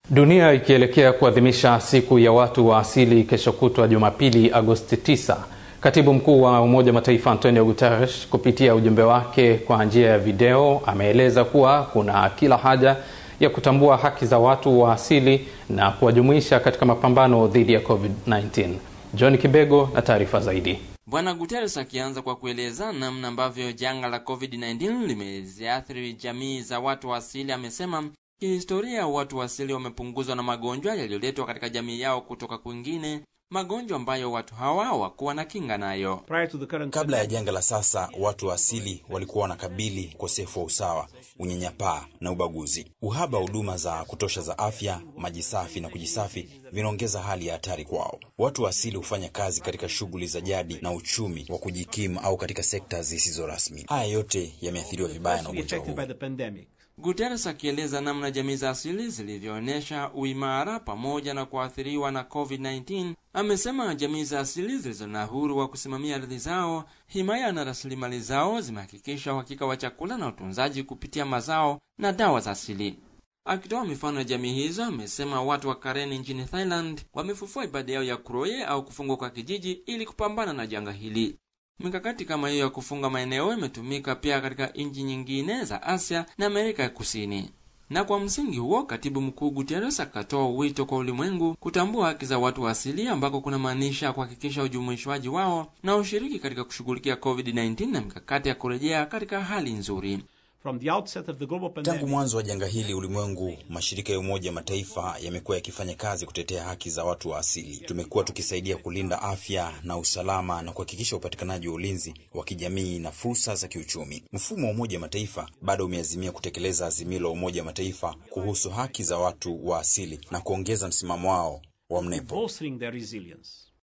Dunia ikielekea kuadhimisha siku ya watu wa asili kesho kutwa Jumapili, Agosti 9, katibu mkuu wa Umoja Mataifa Antonio Guterres kupitia ujumbe wake kwa njia ya video ameeleza kuwa kuna kila haja ya kutambua haki za watu wa asili na kuwajumuisha katika mapambano dhidi ya COVID-19. John Kibego na taarifa zaidi. Bwana Guterres akianza kwa kueleza namna ambavyo janga la COVID-19 limeziathiri jamii za watu wa asili, amesema kihistoria watu wa asili wamepunguzwa na magonjwa yaliyoletwa katika jamii yao kutoka kwingine, magonjwa ambayo watu hawa hawakuwa na kinga nayo. Kabla ya janga la sasa, watu wa asili walikuwa wanakabili ukosefu wa usawa, unyanyapaa na ubaguzi. Uhaba wa huduma za kutosha za afya, maji safi na kujisafi vinaongeza hali ya hatari kwao. Watu wa asili hufanya kazi katika shughuli za jadi na uchumi wa kujikimu au katika sekta zisizo rasmi. Haya yote yameathiriwa vibaya na ugonjwa huu. Guterres akieleza namna jamii za asili zilivyoonyesha uimara pamoja na kuathiriwa na COVID-19, amesema jamii za asili zilizo na uhuru wa kusimamia ardhi zao, himaya na rasilimali zao zimehakikisha uhakika wa chakula na utunzaji kupitia mazao na dawa za asili. Akitoa mifano ya jamii hizo, amesema watu wa Karen nchini Thailand wamefufua ibada yao ya Kroye au kufungwa kwa kijiji ili kupambana na janga hili. Mikakati kama hiyo ya kufunga maeneo imetumika pia katika nchi nyingine za Asia na Amerika ya Kusini. Na kwa msingi huo, katibu mkuu Guterres akatoa wito kwa ulimwengu kutambua haki za watu wa asili, ambako kuna maanisha kuhakikisha ujumuishwaji wao na ushiriki katika kushughulikia COVID-19 na mikakati ya kurejea katika hali nzuri. Tangu mwanzo wa janga hili ulimwengu, mashirika ya Umoja Mataifa yamekuwa yakifanya kazi kutetea haki za watu wa asili. Tumekuwa tukisaidia kulinda afya na usalama na kuhakikisha upatikanaji wa ulinzi wa kijamii na fursa za kiuchumi. Mfumo wa Umoja Mataifa bado umeazimia kutekeleza azimio la Umoja Mataifa kuhusu haki za watu wa asili na kuongeza msimamo wao wa mnepo.